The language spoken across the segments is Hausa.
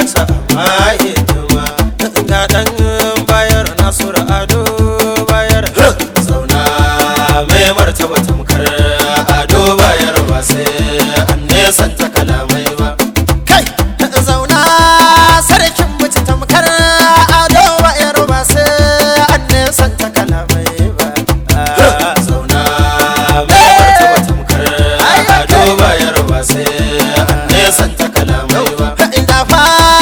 ta ma hidima ga dan bayar nasura ado bayar zauna mai martaba tamkar ado bayar ba sai an nesanta kalamai ba kai zauna sarkin mace tamkar ado bayar ba sai an nesanta kalamai ba zauna mai martaba tamkar ado bayar ba sai an nesanta kalamai ba inda fa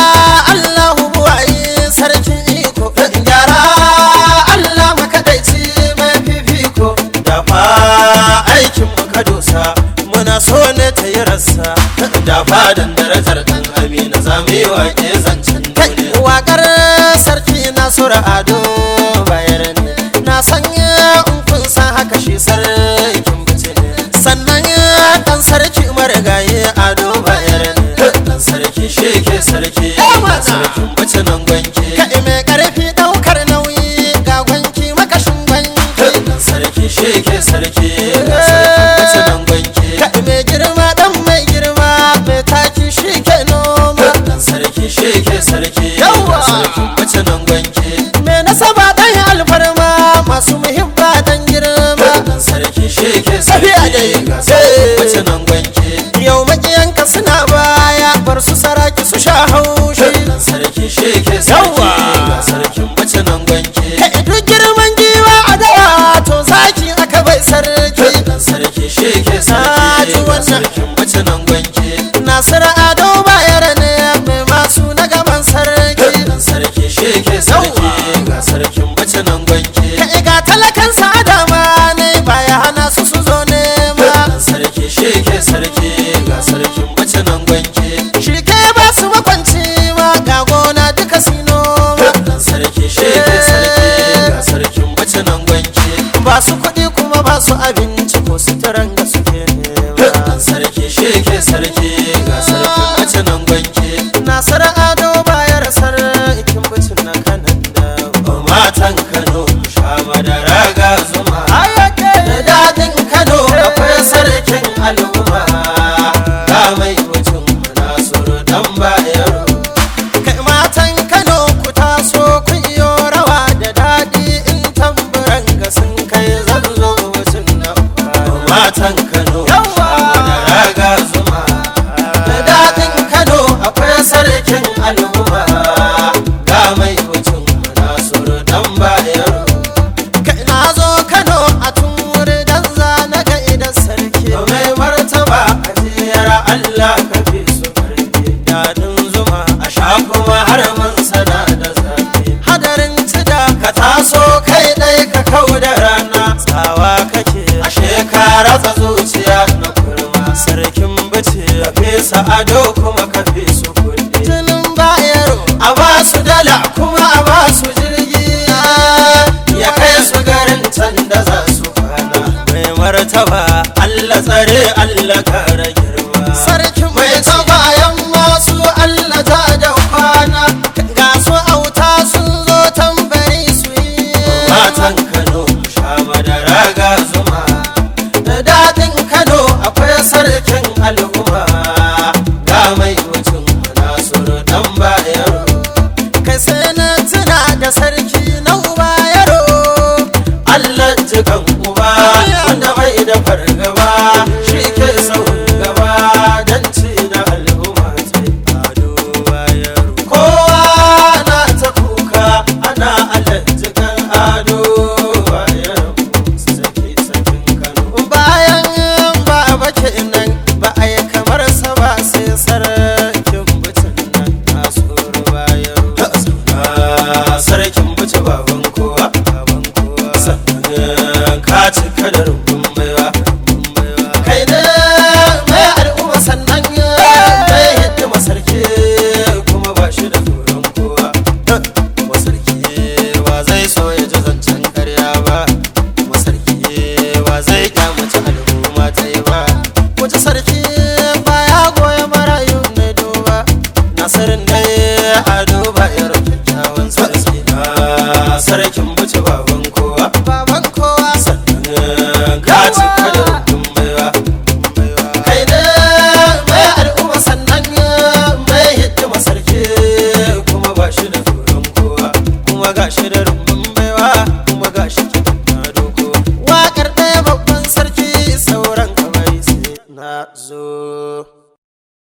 Allahu buwayi sarkin iko gyara Allah makadaici mai fifiko da fa aikin muka dosa muna so ne ta yi rassa da fadan darajar dan amina za mu yi waƙe zancen duniya waƙar sarki nasura ado bayar ne na sanya in kun san haka shi sarkin bice ne sannan dan sarki marigayi ado bayar ne dan sarki shi ke sarki sarkin bace nan gwanki kai mai karfi daukar nauyi ga gwanki makashin gwanki dan sarki shi ke sarki sarkin bace nan gwanki kai mai girma dan mai girma mai taki shi ke noma dan sarki shi ke sarki sarkin bace nan gwanki mai nasaba dan alfarma masu muhimma dan girma dan sarki shi ke sarki sarkin bace nan gwanki yau makiyanka suna baya bar su saraki su sha haushi dan sarki shi ke sarki sarkin bace nan gwanki kai duk girman giwa a dawa to zaki aka bai sarki dan sarki shi ke sarki sarkin bace nan gwanki nasira ado bayar ne mai masu na gaban sarki dan sarki shi ke sarki ga sarkin bace nan gwanki kai ga talakan sadama ne baya hana su su zo nema dan sarki shi ke sarki ga sarkin bace nan gwanki shi ke ba su makwanci ma ga gona duka sino dan sarki shi ke sarki ga sarkin bace nan gwanki ba su kuɗi kuma ba su abinci ko suturan ga suke nema dan sarki shi ke sarki ga sarkin bace nan gwanki nasara ado bayar sarkin bace na kanan da matan kano sha madara ga zuma da dadin kano akwai sarkin al'umma ga mai mutum nasiru dan bayaro kai matan kano ku taso ku iyo rawa da daɗi in tamburan ga sun kai zanzo mutum na matan kano da raga zuma da daɗin kano akwai sarkin al'umma ga mai mutum nasiru dan bayaro kai na zo kano a tun wuri dan zana ga idan sarki mai martaba a jiyar allah ka fi su karfi daɗin zuma a sha kuma har mun sana da zafi hadarin cida ka taso kai ɗai ka kau da rana tsawa kake a shekara ta zuciya na kurma sarkin bace ka fesa ado kuma ka fi su kuɗi jinin bayaro a ba su dala kuma a ba su jirgi ya kai su garin can da za su kwana mai martaba Allah tsare Allah kara girma sarki mai bayan masu Allah ta da kwana ga su auta sun zo tambari su yi matan Kano sha madara ga zuma da dadin Kano akwai sarkin al'umma ga mai mutum Nasiru dan bayaro kai sai na tuna da sarki na uba yaro Allah jikan uba wanda bai da fargaba shi ke saurin gaba don ci na al'umma ta ado bayaro kowa na ta kuka ana Allah jikan ado bayaro saki sakin kano bayan baba kenan ba a yi kamar sa ba sai sarkin butun nan nasiru bayaro sarkin buce baban kowa baban kowa sannan ka cika da rumbun baiwa kai ne mai al'umma sannan mai hidima sarki kuma ba shi da tsoron kowa wa sarki wa zai so ya ji zancen karya ba wa sarki wa zai kyamaci al'umma ta yi ba wace sarki baya goya marayu ne duba nasirin dai a duba irin kyakkyawan sarki na sarkin buce baban kowa baban kowa sannan ka cika da rukun baiwa kai ne mai al'umma sannan mai hidima sarki gashi da